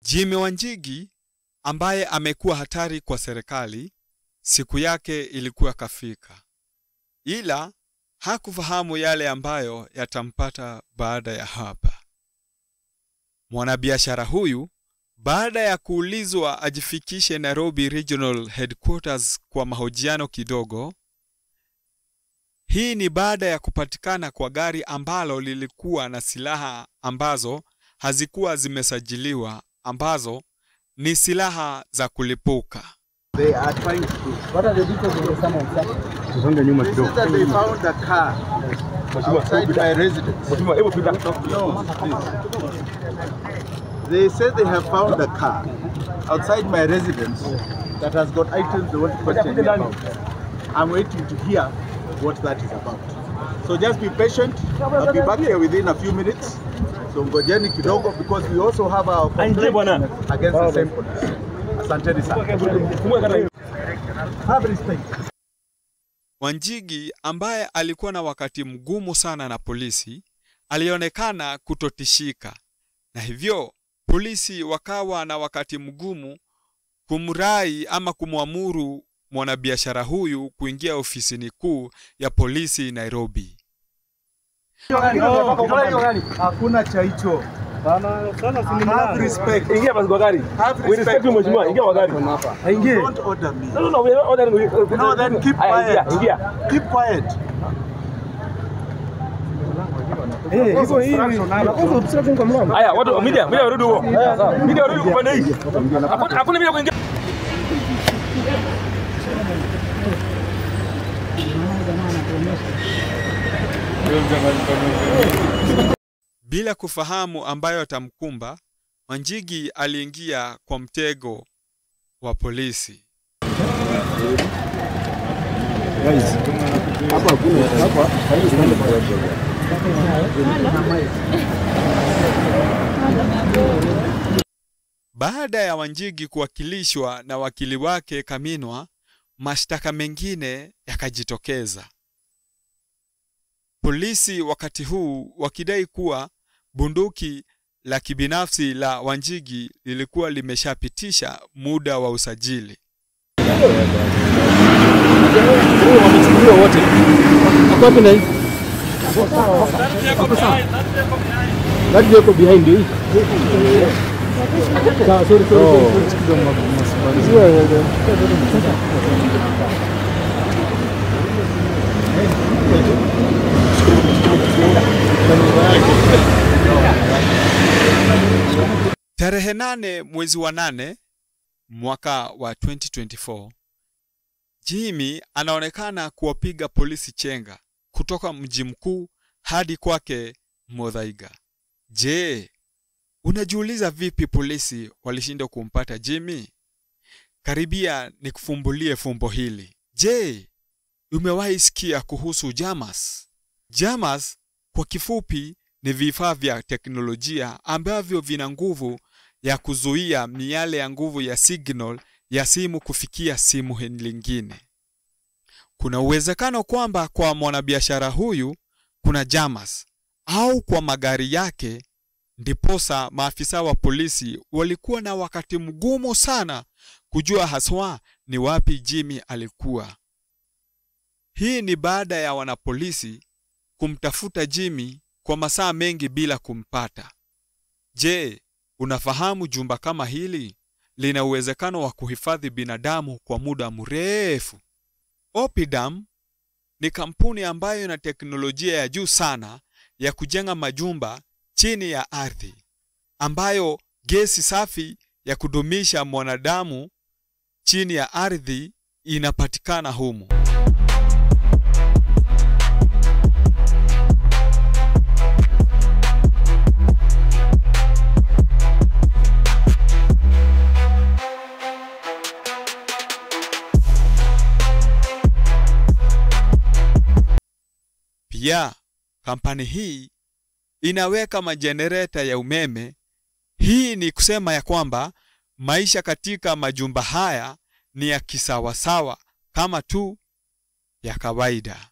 Jimmy Wanjigi ambaye amekuwa hatari kwa serikali, siku yake ilikuwa kafika, ila hakufahamu yale ambayo yatampata baada ya hapa. Mwanabiashara huyu baada ya kuulizwa ajifikishe Nairobi Regional Headquarters kwa mahojiano kidogo. Hii ni baada ya kupatikana kwa gari ambalo lilikuwa na silaha ambazo hazikuwa zimesajiliwa ambazo ni silaha za kulipuka. They are trying to do. What are the details of the summons, sir? Tusonge nyuma This kidogo. is that they found a car outside my residence. Mheshimiwa, hebu pita. No, please. They say they have found a car outside my residence that has got items they want to question me about. I'm waiting to hear what that is about. So just be patient. I'll be back here within a few minutes. So ngojeni kidogo because we also have our Aingie bwana. complaint against the same police. Asanteni sana. Fungua kata hiyo. Have respect. Wanjigi ambaye alikuwa na wakati mgumu sana na polisi alionekana kutotishika, na hivyo polisi wakawa na wakati mgumu kumrai ama kumwamuru mwanabiashara huyu kuingia ofisini kuu ya polisi Nairobi. Hakuna cha hicho. Have respect. Ingia basi kwa gari. Have We respect you mheshimiwa, ingia kwa gari. Aingie. Don't order me. No, no, no, we are ordering you. No, then keep Aya, quiet. Ingia, ingia. Keep quiet. Aya, watu media, media warudi huko. Media warudi upande hii. Hakuna hakuna media kuingia. Bila kufahamu ambayo atamkumba, Wanjigi aliingia kwa mtego wa polisi. Baada ya Wanjigi kuwakilishwa na wakili wake Kaminwa, mashtaka mengine yakajitokeza. Polisi wakati huu wakidai kuwa bunduki la kibinafsi la Wanjigi lilikuwa limeshapitisha muda wa usajili. Wamechukuliwa wote. Wako wapi na hii? Gari liko behind hii. Sawa, sorry, sorry, sorry. Sio, eh, eh. Tarehe nane mwezi wa nane mwaka wa 2024 Jimmy anaonekana kuwapiga polisi chenga kutoka mji mkuu hadi kwake Muthaiga. Je, unajiuliza vipi polisi walishindwa kumpata Jimmy? Karibia nikufumbulie fumbo hili. Je, umewahi sikia kuhusu JAMAS? JAMAS kwa kifupi ni vifaa vya teknolojia ambavyo vina nguvu ya kuzuia miale ya nguvu ya signal ya simu kufikia simu lingine. Kuna uwezekano kwamba kwa mwanabiashara huyu kuna JAMAS au kwa magari yake, ndiposa maafisa wa polisi walikuwa na wakati mgumu sana kujua haswa ni wapi Jimmy alikuwa. Hii ni baada ya wanapolisi kumtafuta Jimmy kwa masaa mengi bila kumpata. Je, unafahamu jumba kama hili lina uwezekano wa kuhifadhi binadamu kwa muda mrefu? Opidam ni kampuni ambayo ina teknolojia ya juu sana ya kujenga majumba chini ya ardhi, ambayo gesi safi ya kudumisha mwanadamu chini ya ardhi inapatikana humu. Pia kampani hii inaweka majenereta ya umeme. Hii ni kusema ya kwamba maisha katika majumba haya ni ya kisawasawa kama tu ya kawaida.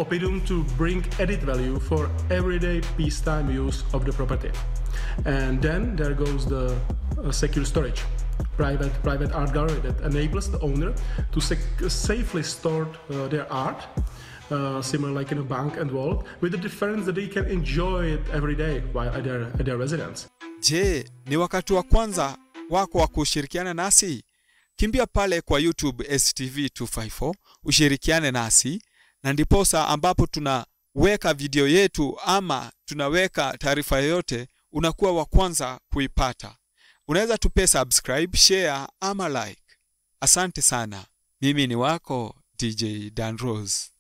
Opidum to bring added value for everyday peacetime use of the property. And then there goes the uh, secure storage, private private art gallery that enables the owner to sec- safely store uh, their art, uh, similar like in a bank and vault, with the difference that they can enjoy it every day while at their, at their residence. Je, ni wakati wa kwanza wako wa kushirikiana nasi? Kimbia pale kwa YouTube STV254 ushirikiane nasi, na ndiposa ambapo tunaweka video yetu ama tunaweka taarifa yoyote, unakuwa wa kwanza kuipata. Unaweza tupe subscribe, share ama like. Asante sana. Mimi ni wako DJ Dan Rose.